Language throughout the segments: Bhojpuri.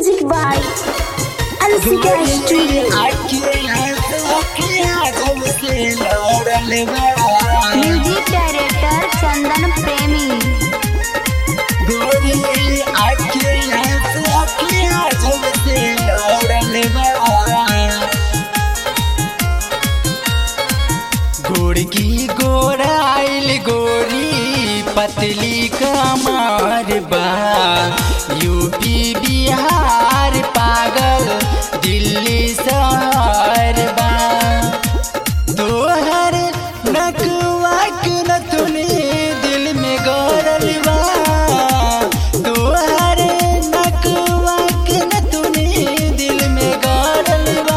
Music by Ansika Studio. Music director Chandan Premi गोरकी गोराइल गोरी पतली कमर बा यूपी बिहार पागल दिल्ली शहर बा तोहर नकवा के नथुनी दिल में गौरल बा तोहर नकवा के नथुनी दिल में गौरल बा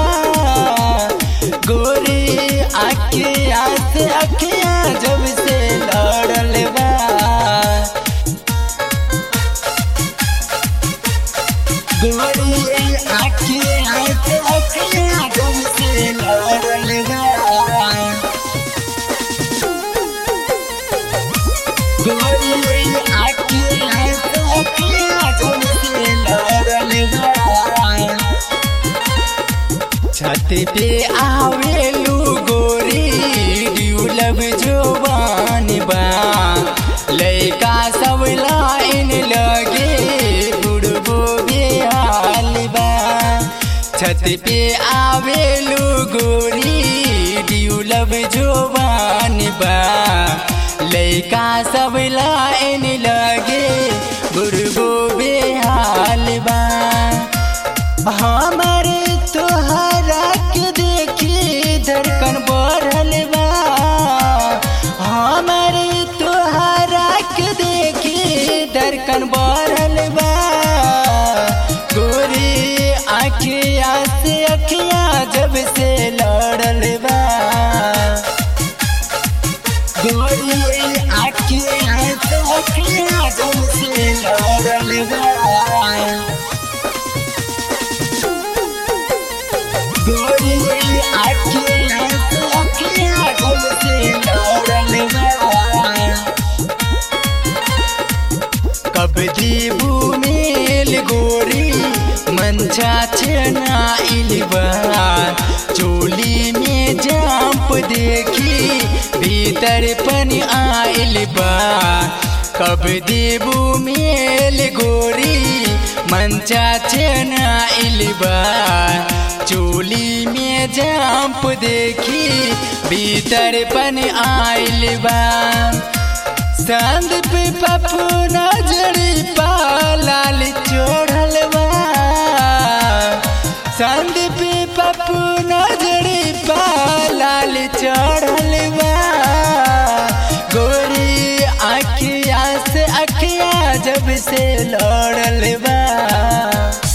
गोरी आखिया से अखिया जब से लड़ल बा गोरी आखिया से अखिया जब से लड़ल बा गोरी आखिया से अखिया जब से लड़ल बा छत पे आवेलू गोरी ड्यूलब जोबान बा लैका सब लाइन लगे बुढ़बो बेहाल बा छत पे आवेलू गोरी ड्यूलब जोबान बा लैका सब लाइन लगे बुढ़बो बेहाल बा हमारे तोहरा के देखी धड़कन बढ़ल बा हमारे तोहरा के देखी धड़कन बढ़ल बा गोरी आखिया से अखिया जब से लड़ल बा गोरी आखिया से अखिया जब से लड़ल बा गोरी आखिया से अखिया जब से लड़ल बा कब दीबू मेल गोरी मंचा छना इलबा चोली में जाप देखी भीतर पन आइल बा कब देबू मेल गोरी मंचा छना इलबा चोली में जाप देखी भीतर पन आइल बा चांद पे पप्पू नजरी पालाल चोढ़ल बा चांद पे पप्पू नजरी पालाल चढ़ल बा गोरी आखिया से अखिया जब से लड़ल बा